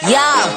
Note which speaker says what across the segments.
Speaker 1: Yo,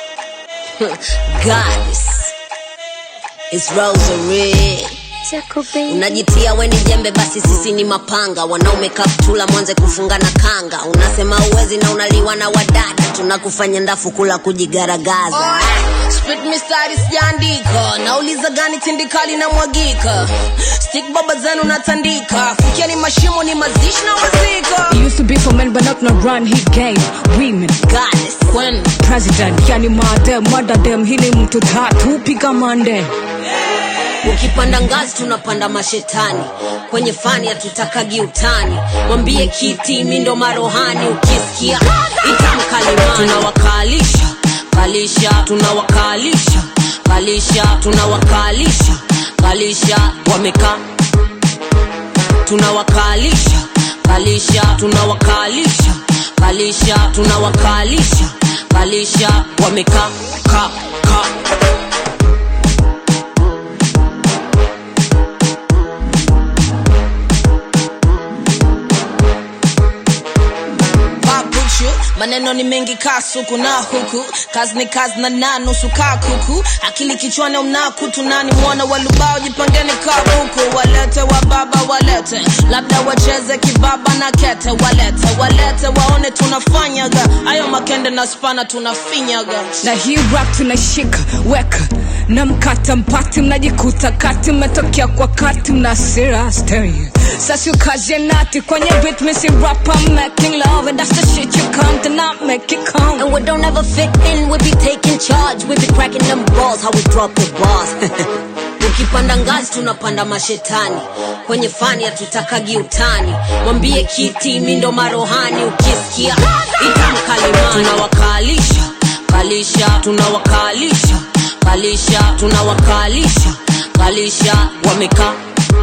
Speaker 1: goddess, it's Rosary. Unajitia we ni jembe, basi sisi ni mapanga. Wanaume kaptula, mwanze kufunga na kanga. Unasema uwezi na unaliwa na wadada, tunakufanya ndafu kula kujigaragaza. Spit mistari sijaandika, nauliza gani tindikali na mwagika. Stick baba zenu natandika, fikia ni mashimo ni mazishi na mazika.
Speaker 2: He used to be for men, but not no run. He gave women
Speaker 1: Goddess, Queen.
Speaker 2: president. Yani madem, madadem, hili mtu tatu piga mande.
Speaker 1: ukipanda ngazi tunapanda mashetani kwenye fani hatutakagi utani mwambie kiti mi ndo marohani ukisikia itamkalimani tunawakalisha kalisha tunawakalisha kalisha tunawakalisha kalisha wamekaa tunawakalisha kalisha tunawakalisha kalisha tunawakalisha kalisha wamekaa ka ka Babuchu, maneno ni mengi kasuku na huku kazi ni kazi na na nusu kaa kuku akili kichwani unakutu nani mwana walubao jipangeni kabuku walete wa baba walete labda wacheze kibaba na kete walete walete waone tunafanyaga ayo makende na spana tunafinyaga
Speaker 2: Na hii rap tunashika weka na mkata mpati, mnajikuta kati, mmetokea kwa kati, mna sira stereo. Sasa ukaje nati kwenye beat, missy rap, I'm making love and that's the shit you come to not make it come.
Speaker 1: And we don't ever fit in, we be taking charge. We be cracking them balls, how we drop the bars. ukipanda ngazi tunapanda mashetani kwenye fani hatutakagi utani mwambie kiti mi ndo marohani ukisikia itamkalimani tunawakalisha kalisha tunawakalisha kalisha tunawakalisha kalisha wamekaa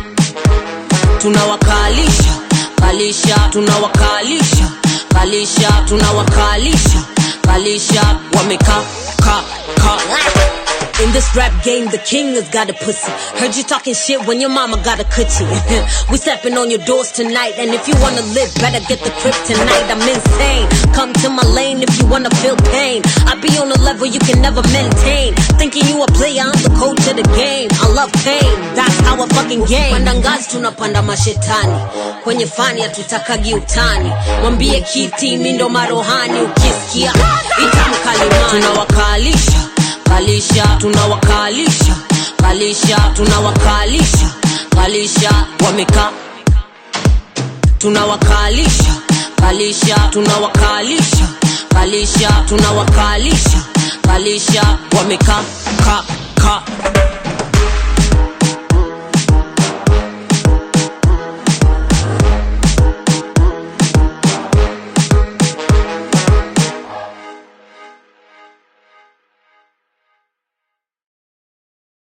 Speaker 1: tunawakalisha kalisha tunawakalisha kalisha tunawakalisha kalisha wamekaa ka ka in this rap game, the king has got a pussy. Heard you talking shit when your mama got a coochie. we stepping on your doors tonight, and if you wanna live, better get the crib tonight. I'm insane. Come to my lane if you wanna feel pain. I be on a level you can never maintain. Thinking you a player, I'm the coach of the game. I love pain, that's our fucking game. Panda ngazi tunapanda mashetani, kwenye fani hatutakagi utani. Mwambie kiti mi ndo marohani, ukisikia itamkalimani. Tunawakalisha kalisha tunawakalisha kalisha tunawakalisha kalisha wamekaa tunawakalisha kalisha tunawakalisha kalisha tunawakalisha kalisha wamekaa ka ka